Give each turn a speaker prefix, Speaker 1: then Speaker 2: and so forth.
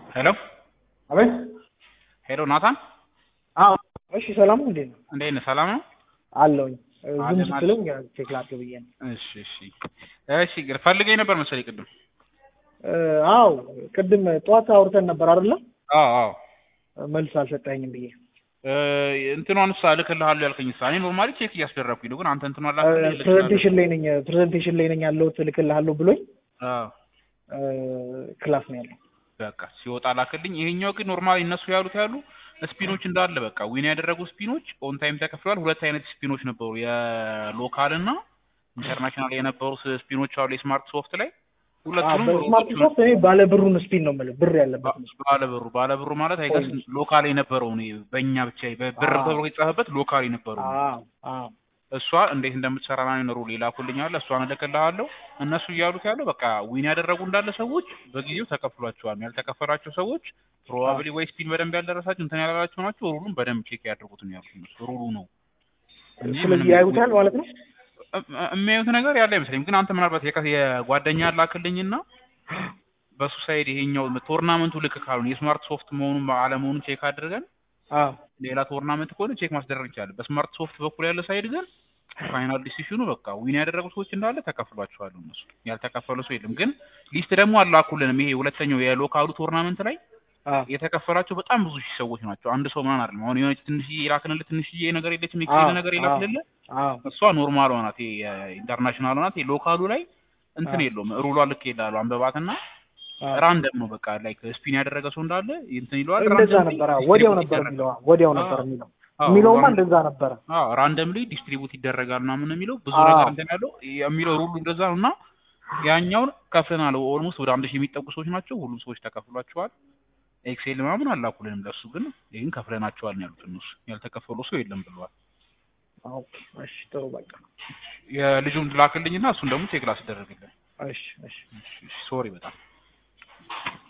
Speaker 1: ሄሎ
Speaker 2: አቤት።
Speaker 1: ሄሎ ናታን
Speaker 2: አዎ፣ እሺ። ሰላም ነው? እንዴት ነው?
Speaker 1: እንዴት ነህ? ሰላም ነው
Speaker 2: አለሁኝ። ዝም
Speaker 1: አለን፣
Speaker 2: ስትለኝ ቼክ ላድርግ ብዬ ነው።
Speaker 1: እሺ እሺ እሺ ግን ፈልገኝ ነበር መሰለኝ ቅድም
Speaker 2: እ፣ አዎ ቅድም ጠዋት አውርተን ነበር አይደለ?
Speaker 1: አዎ አዎ
Speaker 2: መልስ አልሰጠኸኝም ብዬ
Speaker 1: እ፣ እንትኗን እሷ እልክልሃለሁ ያልከኝ እሷ እኔ ኖርማሊ ቼክ እያስደረግኩኝ ነው ግን አንተ እንትኗን ላክልኝ እልክልሃለሁ
Speaker 2: ፕሬዘንቴሽን ላይ ነኝ ፕሬዘንቴሽን ላይ ነኝ ያለሁት እልክልሃለሁ ብሎኝ
Speaker 1: አዎ
Speaker 2: እ፣ ክላስ ነው ያለው።
Speaker 1: በቃ ሲወጣ ላክልኝ ይሄኛው ግን ኖርማሊ እነሱ ያሉት ያሉ ስፒኖች እንዳለ በቃ ዊን ያደረጉ ስፒኖች ኦን ታይም ተከፍለዋል ሁለት አይነት ስፒኖች ነበሩ የሎካል እና ኢንተርናሽናል የነበሩ ስፒኖች አሉ የስማርት ሶፍት ላይ ሁለቱንም
Speaker 2: በስማርት ሶፍት እኔ ባለ ብሩን ስፒን ነው የምልህ ብር ያለበት ነው።
Speaker 1: ባለብሩ ባለብሩ ማለት አይገስ ሎካል የነበረው ነው በእኛ ብቻ በብር
Speaker 2: አዎ።
Speaker 1: ተብሎ የተጻፈበት ሎካል የነበረው ነው።
Speaker 2: አዎ አዎ
Speaker 1: እሷ እንዴት እንደምትሰራ ነው ኖሩ ሌላ ኩልኛለ እሷን እልክልሃለሁ እነሱ እያሉት ያለው በቃ ዊን ያደረጉ እንዳለ ሰዎች በጊዜው ተከፍሏቸዋል ያልተከፈላቸው ሰዎች ፕሮባብሊ ወይ ስፒን በደንብ ያልደረሳቸው እንትን ያላላቸው ናቸው ሩሉን በደንብ ቼክ ያድርጉት ነው ያሉት እነሱ ሩሉ ነው እንጂ
Speaker 2: ስለዚህ
Speaker 1: ምንም-
Speaker 2: ያዩታል ማለት ነው።
Speaker 1: እም- የሚያዩት ነገር ያለ አይመስለኝም ግን አንተ ምናልባት የከ- የጓደኛ ላክልኝና በሱ ሳይድ ይሄኛው ቶርናመንቱ ልክ ካልሆነ የስማርት ሶፍት መሆኑን አለመሆኑን ቼክ አድርገን
Speaker 2: አዎ
Speaker 1: ሌላ ቶርናመንት ከሆነ ቼክ ማስደረግ ይቻላል። በስማርት ሶፍት በኩል ያለ ሳይድ ግን ፋይናል ዲሲሽኑ በቃ ዊን ያደረጉ ሰዎች እንዳለ ተከፍሏቸዋል። እነሱ ያልተከፈሉ ሰው የለም። ግን ሊስት ደግሞ አላኩልንም። ይሄ ሁለተኛው የሎካሉ ቶርናመንት ላይ
Speaker 2: አዎ
Speaker 1: የተከፈላቸው በጣም ብዙ ሺህ ሰዎች ናቸው። አንድ ሰው ምናምን አይደለም። አሁን የሆነች ትንሽዬ የላክንልህ ትንሽዬ ነገር የለችም፣
Speaker 2: አዎ፣
Speaker 1: ኤክሴል ነገር
Speaker 2: አዎ።
Speaker 1: የላክንልህ
Speaker 2: አዎ
Speaker 1: እሷ ኖርማል ናት። ኢንተርናሽናል ናት። ሎካሉ ላይ እንትን
Speaker 2: አዎ።
Speaker 1: የለውም። ሩሏ ልክ ይላሉ አንበባትና
Speaker 2: አዎ።
Speaker 1: ራንደም ነው በቃ ላይክ ስፒን ያደረገ ሰው እንዳለ እንትን ይለዋል።
Speaker 2: እንደዛ
Speaker 1: randomly
Speaker 2: ነበር። አዎ ወዲያው
Speaker 1: distribute
Speaker 2: ነበር
Speaker 1: ይደረጋል።
Speaker 2: የሚለው ወዲያው ነበር
Speaker 1: አዎ።
Speaker 2: የሚለው
Speaker 1: አዎ፣
Speaker 2: የሚለውማ
Speaker 1: ራንደም-
Speaker 2: እንደዛ ነበረ።
Speaker 1: አዎ ራንደምሊ ዲስትሪቡት ይደረጋል ምናምን ነው የሚለው ብዙ
Speaker 2: አዎ።
Speaker 1: ነገር እንትን ያለው የሚለው ሩሉ እንደዛ ነው እና ያኛውን ከፍለናል። ኦልሞስት ወደ አንድ ሺህ የሚጠጉ ሰዎች ናቸው። ሁሉም ሰዎች ተከፍሏቸዋል። ኤክሴል ምናምን አላኩልንም ለሱ ግን ይህን ከፍለናቸዋል ነው ያሉት እነሱ። ያልተከፈሉ ሰው የለም ብለዋል።
Speaker 2: ኦኬ እሺ፣ ጥሩ በቃ
Speaker 1: የልጁን ላክልኝና እሱን ደግሞ ቼክ ላስደረግልን።
Speaker 2: እሺ እሺ
Speaker 1: ሶሪ በጣም